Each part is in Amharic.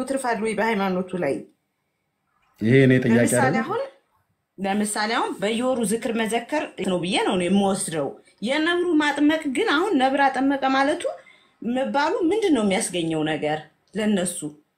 ትርፋል ወይ በሃይማኖቱ ላይ? ይሄ እኔ ጥያቄ ለምሳሌ አይደለም። አሁን ለምሳሌ አሁን በየወሩ ዝክር መዘከር ነው ብዬ ነው እኔ የምወስደው። የነብሩ ማጥመቅ ግን አሁን ነብር አጠመቀ ማለቱ መባሉ ምንድን ነው የሚያስገኘው ነገር ለነሱ?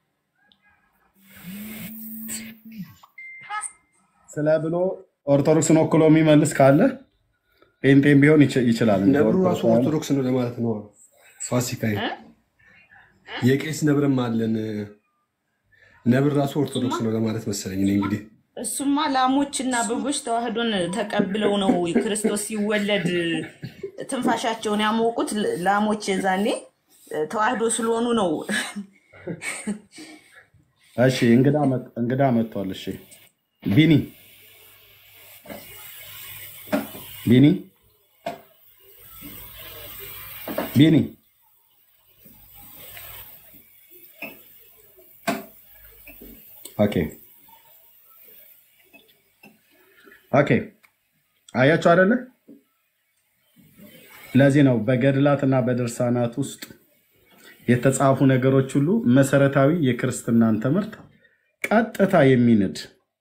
ስለ ብሎ ኦርቶዶክስን ወክሎ የሚመልስ ካለ ጴንጤም ቢሆን ይች- ይችላል። እንደ ነብሩ ራሱ ኦርቶዶክስ ኦርቶዶክስ ነው ለማለት ነው። ፋሲካዬ የቄስ ነብርም አለን። ነብር ራሱ ኦርቶዶክስ ነው ለማለት መሰለኝ። እኔ እንግዲህ እሱማ ላሞችና በጎች ተዋህዶን ተቀብለው ነው ክርስቶስ ሲወለድ ትንፋሻቸውን ያሞቁት ላሞች የዛኔ ተዋህዶ ስለሆኑ ነው። እሺ እንግዳ መጥ- እንግዳ መጥቷል። እሺ ቢኒ ቢኒ ቢኒ ኦኬ ኦኬ አያችሁ አይደለ? ለዚህ ነው በገድላትና በድርሳናት ውስጥ የተጻፉ ነገሮች ሁሉ መሰረታዊ የክርስትናን ትምህርት ቀጥታ የሚንድ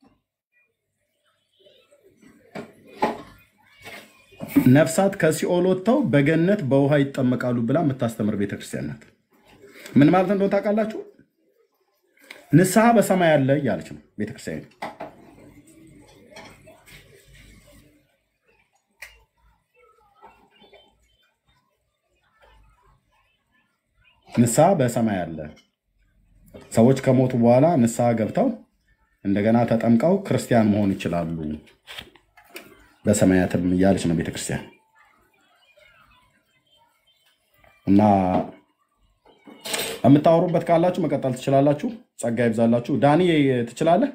ነፍሳት ከሲኦል ወጥተው በገነት በውሃ ይጠመቃሉ ብላ የምታስተምር ቤተክርስቲያን ናት። ምን ማለት እንደሆነ ታውቃላችሁ? ንስሐ በሰማይ አለ እያለች ነው ቤተክርስቲያን። ንስሐ በሰማይ አለ። ሰዎች ከሞቱ በኋላ ንስሐ ገብተው እንደገና ተጠምቀው ክርስቲያን መሆን ይችላሉ በሰማያትም እያለች ነው ቤተክርስቲያን። እና የምታወሩበት ካላችሁ መቀጠል ትችላላችሁ። ጸጋ ይብዛላችሁ። ዳኒ ትችላለህ?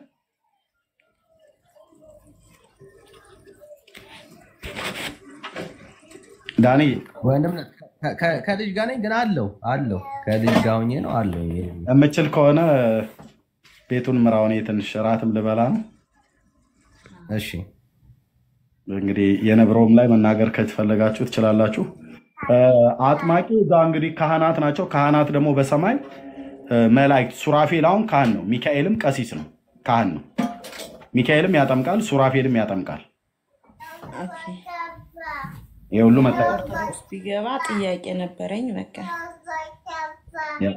ዳኒ ወንድም ከ- ከ- ከልጅ ጋር ነኝ ግን አለው አለው ከልጅ ጋር ሆኜ ነው አለው። የምችል ከሆነ ቤቱን ምራውን ትንሽ እራትም ልበላ ነው። እሺ እንግዲህ የነብረውም ላይ መናገር ከተፈለጋችሁ ትችላላችሁ። እ፣ አጥማቂ እዛ እንግዲህ ካህናት ናቸው። ካህናት ደግሞ በሰማይ እ፣ መላእክት ሱራፌል አሁን ካህን ነው። ሚካኤልም ቀሲስ ነው፣ ካህን ነው። ሚካኤልም ያጠምቃል፣ ሱራፌልም ያጠምቃል። ኦኬ። ይህ ሁሉ መታየት ኦርቶዶክስ ቢገባ ጥያቄ ነበረኝ። በቃ ያ።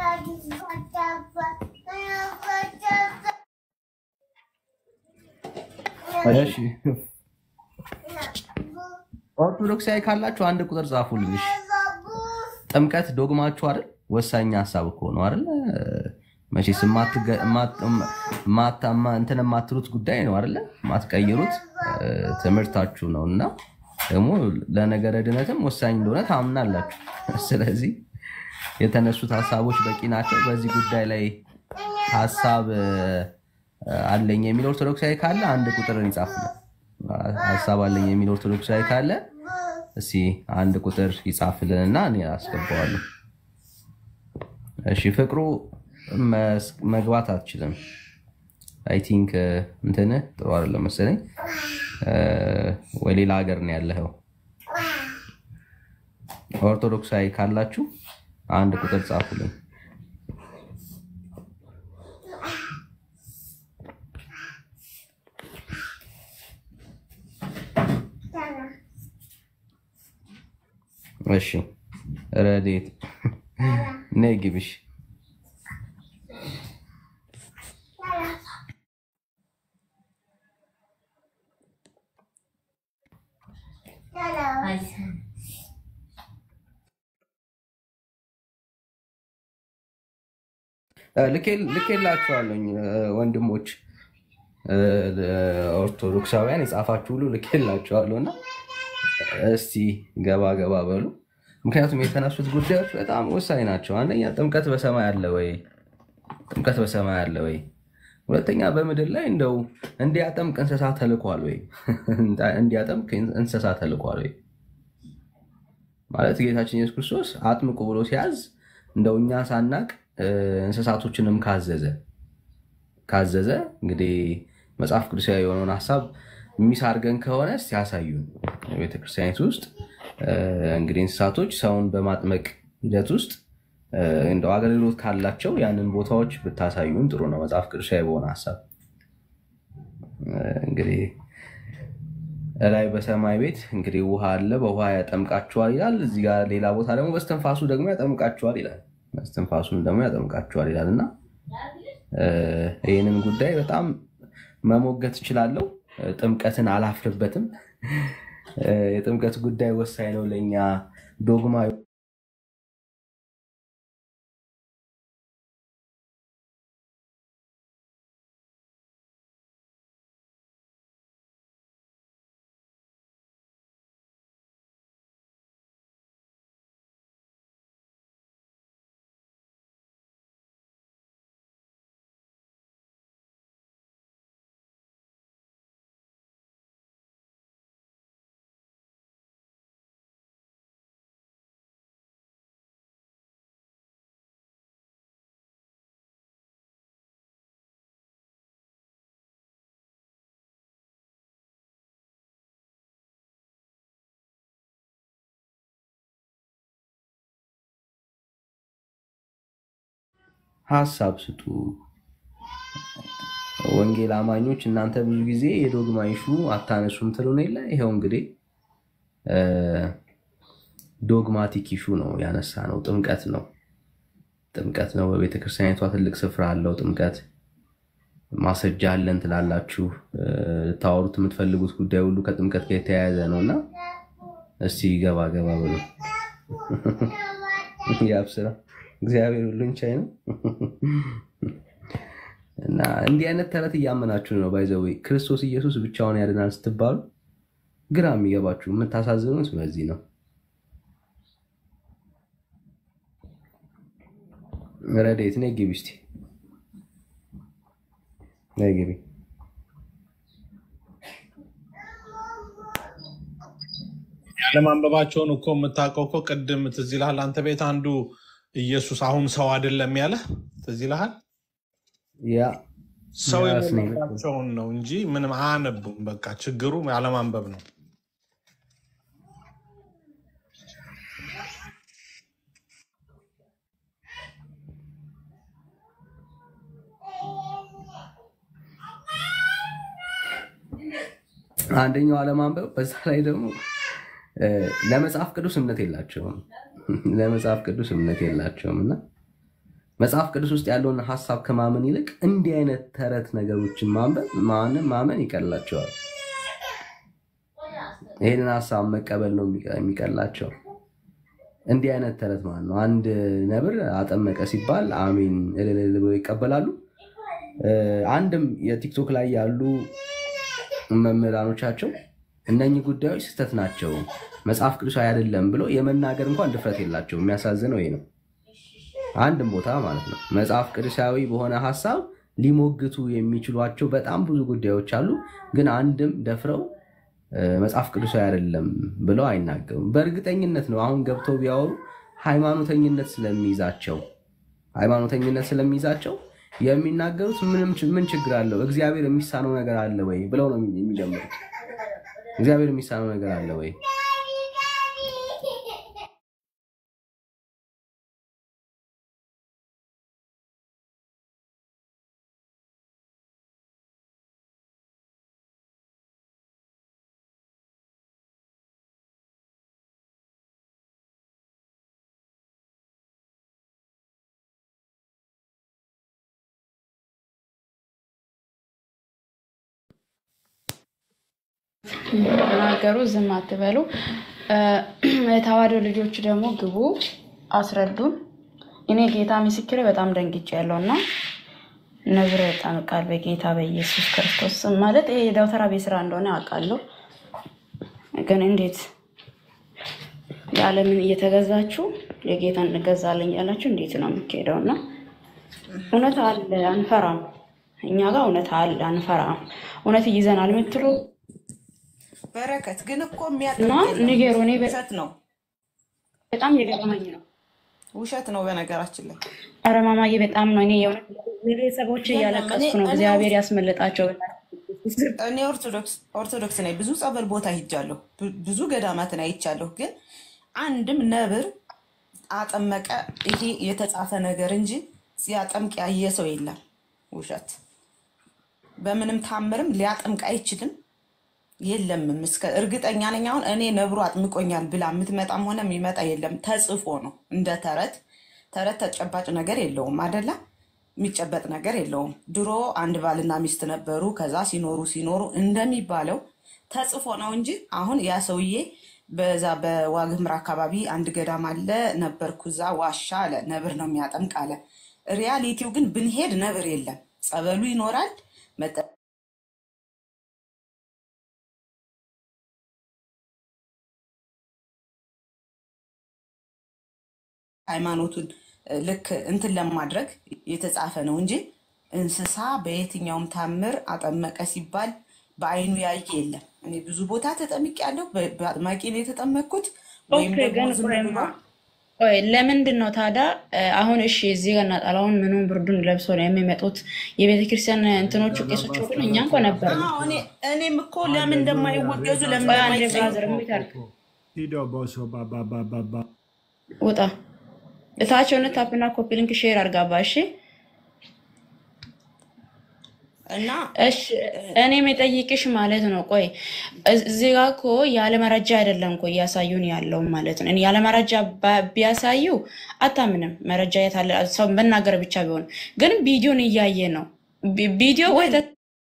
እሺ ኦርቶዶክሳዊ ካላችሁ አንድ ቁጥር ጻፉልኝ። እሺ። ጥምቀት ዶግማችሁ አይደል? ወሳኝ ሀሳብ እኮ ነው አይደል? መቼስ የማትገ- የማት- የማታ- የማ- እንትን የማትሉት ጉዳይ ነው አይደለ? የማትቀይሩት እ፣ ትምህርታችሁ ነው እና ደግሞ ለነገረ ድነትም ወሳኝ እንደሆነ ታምናላችሁ። ስለዚህ የተነሱት ሀሳቦች በቂ ናቸው። በዚህ ጉዳይ ላይ ሀሳብ እ፣ አለኝ የሚል ኦርቶዶክሳዊ ካለ አንድ ቁጥር ይጻፍልን። ሀሳብ አለኝ የሚል ኦርቶዶክሳዊ ካለ እስኪ አንድ ቁጥር ይጻፍልንና እኔ አስገባዋለሁ። እሺ ፍቅሩ መስ- መግባት አትችልም። አይ ቲንክ እንትን ጥሩ አይደለም መሰለኝ እ፣ ወይ ሌላ ሀገር ነው ያለኸው። ኦርቶዶክሳዊ ካላችሁ አንድ ቁጥር ጻፉልኝ። እሺ ረዴት ነይ ግቢሽ። እ፣ ልኬል- ልኬላችኋለሁኝ እ፣ ወንድሞች እ፣ ኦርቶዶክሳውያን የጻፋችሁ ሁሉ ልኬላችኋለሁ እና እስቲ ገባ ገባ በሉ። ምክንያቱም የተነሱት ጉዳዮች በጣም ወሳኝ ናቸው። አንደኛ ጥምቀት በሰማይ አለ ወይ? ጥምቀት በሰማይ አለ ወይ? ሁለተኛ በምድር ላይ እንደው እንዲያጠምቅ እንስሳ ተልኳል ወይ? እንዲያጠምቅ እንስሳ ተልኳል ወይ? ማለት ጌታችን ኢየሱስ ክርስቶስ አጥምቁ ብሎ ሲያዝ እንደው እኛ ሳናቅ እ፣ እንስሳቶችንም ካዘዘ ካዘዘ እንግዲህ መጽሐፍ ቅዱሳዊ የሆነውን ሀሳብ ሚስ አድርገን ከሆነ እስቲ ያሳዩን። ቤተክርስቲያኒቱ ውስጥ እ፣ እንግዲህ እንስሳቶች ሰውን በማጥመቅ ሂደት ውስጥ እንደው አገልግሎት ካላቸው ያንን ቦታዎች ብታሳዩን ጥሩ ነው። መጽሐፍ ቅዱሳዊ በሆነ ሀሳብ እንግዲህ ላይ በሰማይ ቤት እንግዲህ ውሃ አለ፣ በውሃ ያጠምቃችኋል ይላል። እዚህ ጋር ሌላ ቦታ ደግሞ በስተንፋሱ ደግሞ ያጠምቃችኋል ይላል። በስተንፋሱም ደግሞ ያጠምቃችኋል ይላል እና ይህንን ጉዳይ በጣም መሞገት እችላለሁ። ጥምቀትን አላፍርበትም። የጥምቀት ጉዳይ ወሳኝ ነው ለእኛ ዶግማ ሀሳብ ስጡ። ወንጌል አማኞች እናንተ ብዙ ጊዜ የዶግማ ኢሹ አታነሱም ትሉን የለ ይኸው እንግዲህ ዶግማቲክ ኢሹ ነው ያነሳ ነው። ጥምቀት ነው ጥምቀት ነው። በቤተክርስቲያኒቷ ትልቅ ስፍራ አለው ጥምቀት። ማስረጃ አለን ትላላችሁ። ልታወሩት የምትፈልጉት ጉዳይ ሁሉ ከጥምቀት ጋር የተያያዘ ነው እና እስቲ ገባ ገባ ብሎ ያብስራ እግዚአብሔር ሁሉን ቻይ ነው እና እንዲህ አይነት ተረት እያመናችሁ ነው። ባይዘዌ ክርስቶስ ኢየሱስ ብቻውን ያድናል ስትባሉ ግራ የሚገባችሁ የምታሳዝኑት በዚህ ነው። ረዴት ነይ ግቢ እስኪ ነይ ግቢ። ያለማንበባቸውን እኮ የምታውቀው እኮ ቅድም ትዝ ይልሃል አንተ ቤት አንዱ ኢየሱስ አሁን ሰው አይደለም ያለ ትዝ ይልሃል። ያ ሰው ያስ ነው። የሞላቸውን ነው እንጂ ምንም አያነቡም። በቃ ችግሩ ያለማንበብ ነው። አንደኛው አለማንበብ፣ በዛ ላይ ደግሞ እ፣ ለመጽሐፍ ቅዱስ እምነት የላቸውም። ለመጽሐፍ ቅዱስ እምነት የላቸውም እና መጽሐፍ ቅዱስ ውስጥ ያለውን ሀሳብ ከማመን ይልቅ እንዲህ አይነት ተረት ነገሮችን ማንበብ ማመን ማመን ይቀላቸዋል። ይህንን ሀሳብ መቀበል ነው የሚቀ- የሚቀላቸው። እንዲህ አይነት ተረት ማለት ነው። አንድ ነብር አጠመቀ ሲባል አሜን እልል እልል ብለው ይቀበላሉ። እ፣ አንድም የቲክቶክ ላይ ያሉ መምህራኖቻቸው እነኚህ ጉዳዮች ስህተት ናቸው፣ መጽሐፍ ቅዱሳዊ አይደለም ብሎ የመናገር እንኳን ድፍረት የላቸው። የሚያሳዝነው ይሄ ነው። አንድም ቦታ ማለት ነው መጽሐፍ ቅዱሳዊ በሆነ ሀሳብ ሊሞግቱ የሚችሏቸው በጣም ብዙ ጉዳዮች አሉ። ግን አንድም ደፍረው እ፣ መጽሐፍ ቅዱሳዊ አይደለም ብለው አይናገሩም። በእርግጠኝነት ነው አሁን ገብተው ቢያወሩ ሃይማኖተኝነት ስለሚይዛቸው ሃይማኖተኝነት ስለሚይዛቸው የሚናገሩት ምንም ች- ምን ችግር አለው? እግዚአብሔር የሚሳነው ነገር አለ ወይ ብለው ነው የሚጀምሩት። እግዚአብሔር የሚሳነው ነገር አለ ወይ? ተናገሩ፣ ዝም አትበሉ። እ፣ የተዋሕዶ ልጆች ደግሞ ግቡ፣ አስረዱን። እኔ ጌታ ምስክሬ በጣም ደንግጬ ያለው እና ነብር ጠምቃል በጌታ በኢየሱስ ክርስቶስ ስም ማለት ይሄ የደብተራ ቤት ስራ እንደሆነ አውቃለሁ፣ ግን እንዴት የዓለምን እየተገዛችሁ የጌታን እንገዛለን ያላችሁ እንዴት ነው የሚካሄደው? እና እውነት አለ አንፈራም። እኛ ጋር እውነት አለ አንፈራም። እውነት ይዘናል የምትሉ በረከት ግን እኮ እና የሚያጠምቅ የለም። ንገሩ። እኔ በ- ውሸት ነው፣ በጣም የገረመኝ ነው። ውሸት ነው። በነገራችን ላይ ኧረ ማማዬ በጣም ነው። እኔ የእውነት ቤተሰቦች የለም፣ እያለቀስኩ እኔ- ነው። እኔ እግዚአብሔር ያስመለጣቸው። እኔ ኦርቶዶክስ ኦርቶዶክስ ነኝ። ብዙ ጸበል ቦታ ሂጃለሁ፣ ብ- ብዙ ገዳማትን አይቻለሁ። ግን አንድም ነብር አጠመቀ። ይሄ የተጻፈ ነገር እንጂ ሲያጠምቅ ያየ ሰው የለም። ውሸት። በምንም ታምርም ሊያጠምቅ አይችልም። የለምም እስከ እርግጠኛ ነኝ። አሁን እኔ ነብሩ አጥምቆኛል ብላ የምትመጣም ሆነ የሚመጣ የለም። ተጽፎ ነው እንደ ተረት። ተረት ተጨባጭ ነገር የለውም አደላ የሚጨበጥ ነገር የለውም። ድሮ አንድ ባልና ሚስት ነበሩ። ከዛ ሲኖሩ ሲኖሩ እንደሚባለው ተጽፎ ነው እንጂ አሁን ያ ሰውዬ በዛ በዋግምራ አካባቢ አንድ ገዳም አለ ነበርኩ፣ እዛ ዋሻ አለ ነብር ነው የሚያጠምቅ አለ። ሪያሊቲው ግን ብንሄድ ነብር የለም። ጸበሉ ይኖራል መጠ ሃይማኖቱን እ፣ ልክ እንትን ለማድረግ የተጻፈ ነው እንጂ እንስሳ በየትኛውም ታምር አጠመቀ ሲባል በአይኑ ያየ የለም። እኔ ብዙ ቦታ ተጠምቄያለሁ። በ- በአጥማቂ ነው የተጠመቅኩት ወይም ኦኬ ደግሞ ግን ዝም ቆይማ ብሎ ቆይ ለምንድን ነው ታዲያ እ፣ አሁን እሺ እዚህ ጋር ነጠላውን ምኑን ብርዱን ለብሶ ነው የሚመጡት የቤተ ክርስቲያን እንትኖቹ ቄሶቹ ግን እኛ እንኳ ነበር ነው አዎ፣ እኔ እኔም እኮ ለምን እንደማይወገዙ ለምን ቆይ አንድ እንደማይጠይቁ ብራዘር ሚት አድርግ Tido boso ba ba ba ba ba. ውጣ እታች የሆነ ታፕና ኮፒ ሊንክ ሼር አርጋባ እሺ እና እሺ እኔ የጠይቅሽ ማለት ነው። ቆይ እዚህ ጋ እኮ ያለ መረጃ አይደለም እኮ እያሳዩን ያለው ማለት ነው። እኔ ያለ መረጃ ባ- ቢያሳዩ አታምንም። መረጃ የት አለ? ሰው መናገር ብቻ ቢሆን ግን ቪዲዮን እያየ ነው። ቪ- ቪዲዮ ወይ ተ-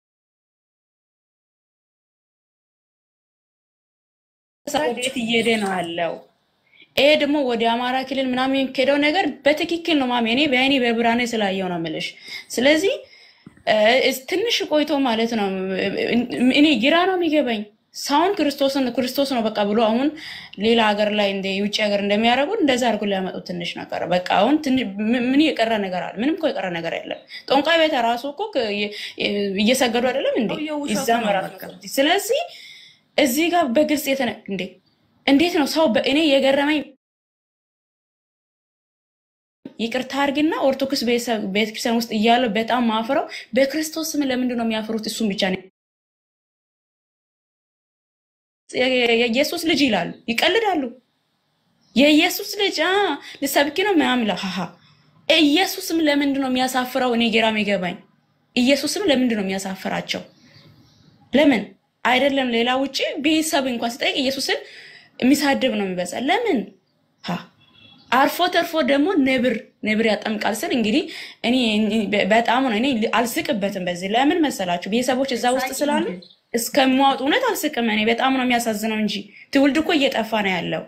ወዴት እየሄደ ነው ያለው? ይሄ ደግሞ ወደ አማራ ክልል ምናምን የሚሄደው ነገር በትክክል ነው ማሚ። እኔ በአይኔ በብርሃኔ ስላየው ነው የምልሽ። ስለዚህ እ፣ ትንሽ ቆይቶ ማለት ነው እኔ ግራ ነው የሚገባኝ። ሳሁን ክርስቶስን ክርስቶስ ነው በቃ ብሎ አሁን ሌላ ሀገር ላይ እንደ የውጭ ሀገር እንደሚያደርጉት እንደዛ አድርጎ ሊያመጡት ትንሽ ነገር በቃ አሁን ትንሽ ምን ምን የቀረ ነገር አለ? ምንም እኮ የቀረ ነገር የለም። ጠንቋይ ቤት ራሱ እኮ ከ- የ- እየሰገዱ አይደለም እንዴ? ሰውየው ውሸቱ ይዛ ነው መራት በቃ። ነው። ስለዚህ እዚህ ጋር በግልጽ የተነ እንዴ እንዴት ነው ሰው በእኔ የገረመኝ ይቅርታ አድርግና ኦርቶዶክስ ቤተሰብ- ቤተክርስቲያን ውስጥ እያለ በጣም ማፍረው በክርስቶስ ስም ለምንድን ነው የሚያፍሩት? እሱም ብቻ ነው የ- የ- የኢየሱስ ልጅ ይላሉ፣ ይቀልዳሉ። የኢየሱስ ልጅ አ ልሰብኪ ነው ምናምን ይላል። ሀሀ ኢየሱስም ለምንድን ነው የሚያሳፍረው? እኔ ጌራም ይገባኝ። ኢየሱስም ለምንድን ነው የሚያሳፍራቸው? ለምን አይደለም ሌላ ውጭ ቤተሰብ እንኳን ስጠይቅ ኢየሱስን የሚሳድብ ነው የሚበዛ። ለምን ሀ አርፎ ተርፎ ደግሞ ነብር ነብር ያጠምቃል ስል እንግዲህ እኔ በ- በጣም ነው እኔ አልስቅበትም። በዚህ ለምን መሰላችሁ? ቤተሰቦች እዛ ውስጥ ስላሉ እስከሚዋጡ እውነት አልስቅም። እኔ በጣም ነው የሚያሳዝነው እንጂ ትውልድ እኮ እየጠፋ ነው ያለው።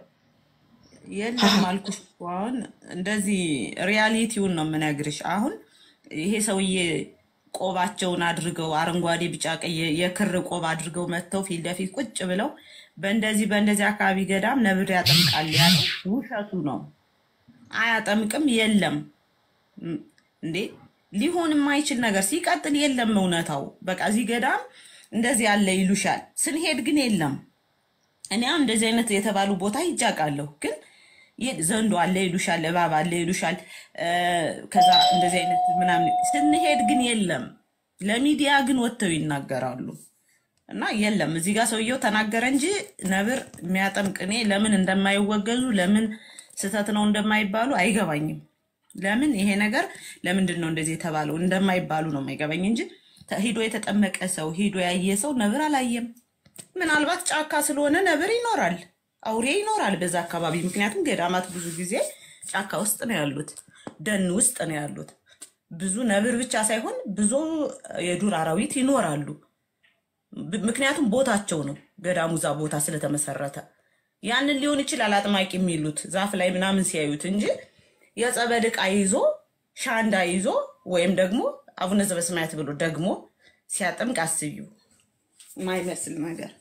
የለም አልኩሽ እኮ አሁን እንደዚህ ሪያሊቲውን ነው የምነግርሽ። አሁን ይሄ ሰውዬ ቆባቸውን አድርገው አረንጓዴ፣ ቢጫ፣ ቀይ የክር ቆብ አድርገው መጥተው ፊት ለፊት ቁጭ ብለው በእንደዚህ በእንደዚህ አካባቢ ገዳም ነብር ያጠምቃል ያለው ውሸቱ ነው። አያጠምቅም። የለም ም፣ እንዴ ሊሆን የማይችል ነገር ሲቀጥል የለም እውነታው። በቃ እዚህ ገዳም እንደዚህ ያለ ይሉሻል። ስንሄድ ግን የለም። እኔ አሁን እንደዚህ አይነት የተባሉ ቦታ ይጃቃለሁ ግን ይህ ዘንዶ አለ ይሉሻል፣ እባብ አለ ይሉሻል። እ፣ ከዛ እንደዚህ አይነት ምናምን ስንሄድ ግን የለም። ለሚዲያ ግን ወጥተው ይናገራሉ እና የለም። እዚህ ጋር ሰውየው ተናገረ እንጂ ነብር የሚያጠምቅ እኔ ለምን እንደማይወገዙ ለምን ስህተት ነው እንደማይባሉ አይገባኝም። ለምን ይሄ ነገር ለምንድን ነው እንደዚህ የተባለው እንደማይባሉ ነው የማይገባኝ እንጂ ተ- ሂዶ የተጠመቀ ሰው ሂዶ ያየ ሰው ነብር አላየም። ምናልባት ጫካ ስለሆነ ነብር ይኖራል፣ አውሬ ይኖራል በዛ አካባቢ። ምክንያቱም ገዳማት ብዙ ጊዜ ጫካ ውስጥ ነው ያሉት፣ ደን ውስጥ ነው ያሉት። ብዙ ነብር ብቻ ሳይሆን ብዙ የዱር አራዊት ይኖራሉ። ብ- ምክንያቱም ቦታቸው ነው ገዳሙ እዛ ቦታ ስለተመሰረተ ያንን ሊሆን ይችላል አጥማቂ የሚሉት ዛፍ ላይ ምናምን ሲያዩት እንጂ የጸበል ዕቃ ይዞ ሻንዳ ይዞ ወይም ደግሞ አቡነ ዘበሰማያት ብሎ ደግሞ ሲያጠምቅ አስቢው ማይመስል ነገር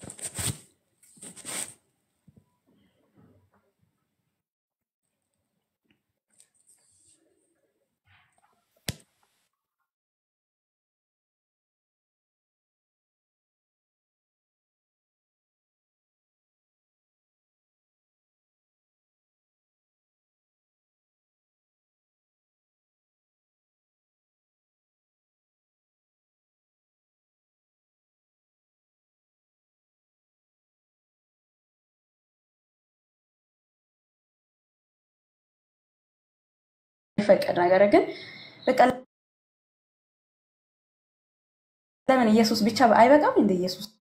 የማይፈቀድ ነገር ግን በቃ ለምን ኢየሱስ ብቻ አይበቃም እንደ ኢየሱስ